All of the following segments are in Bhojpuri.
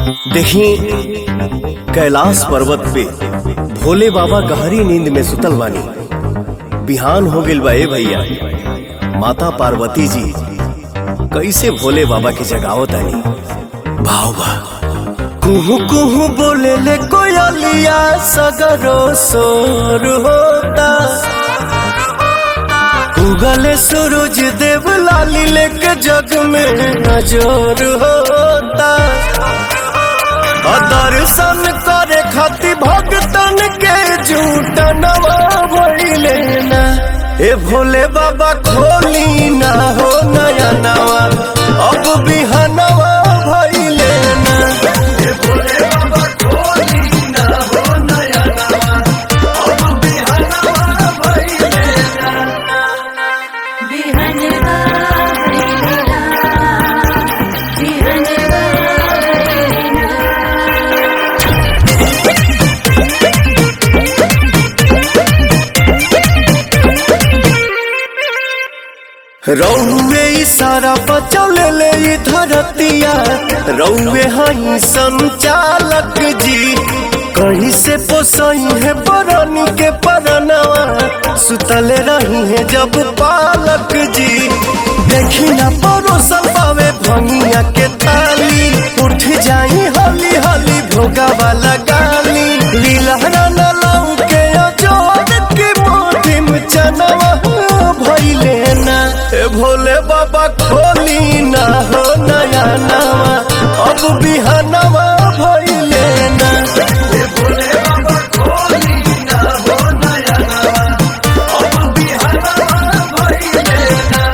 देखी कैलाश पर्वत पे भोले बाबा गहरी नींद में सुतल बानी बिहान हो गइल बा ए भैया माता पार्वती जी कैसे भोले बाबा के जगावत तानी भाव बा कुहू कुहू बोले ले कोयलिया सगरो सोर होता उगले सूरज देव लाली लेके जग में नजर होता और दर्शन करे खातिर भक्तन के झूठ नवा भइले ना ए भोले बाबा खोली ना हो नया नवा अब बिहनवा भइले ना ए भोले बाबा खोली ना हो नया नवा अब बिहनवा भइले बिहनवा भैलेना बिहनवा भैलेना रौवे इशारा बचौले ले ई धरतिया रौवे हई संचालक जी कहीं से पोसई है बरनी के परनवा सुतले रही है जब पालक जी देखी ना परोसल पावे भंगिया के ताली उठ जाई हली हली भोगा वाला गाली लीलहरा न लाऊ के अजोर के मोटी में चनवा भइले ना ए भोले बाबा खोली ना हो नया नवा अब बिहनवा भइले ना ए भोले बाबा खोली ना हो नया नवा अब बिहनवा भइले ना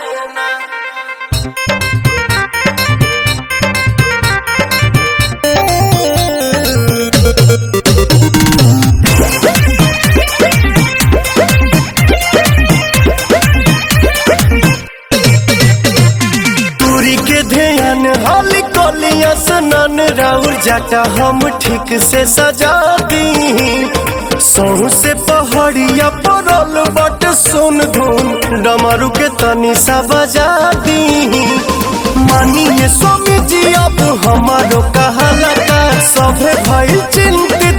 दूरी के ध्यान हाली कोलिया सनन राउर जाटा हम ठीक से सजा दी सोहू से पहाड़िया परल बट सुन धुन डमरू के तनी सा बजा दी मानिए स्वामी जी अब हमारो कहाला का सभे भइल चिंतित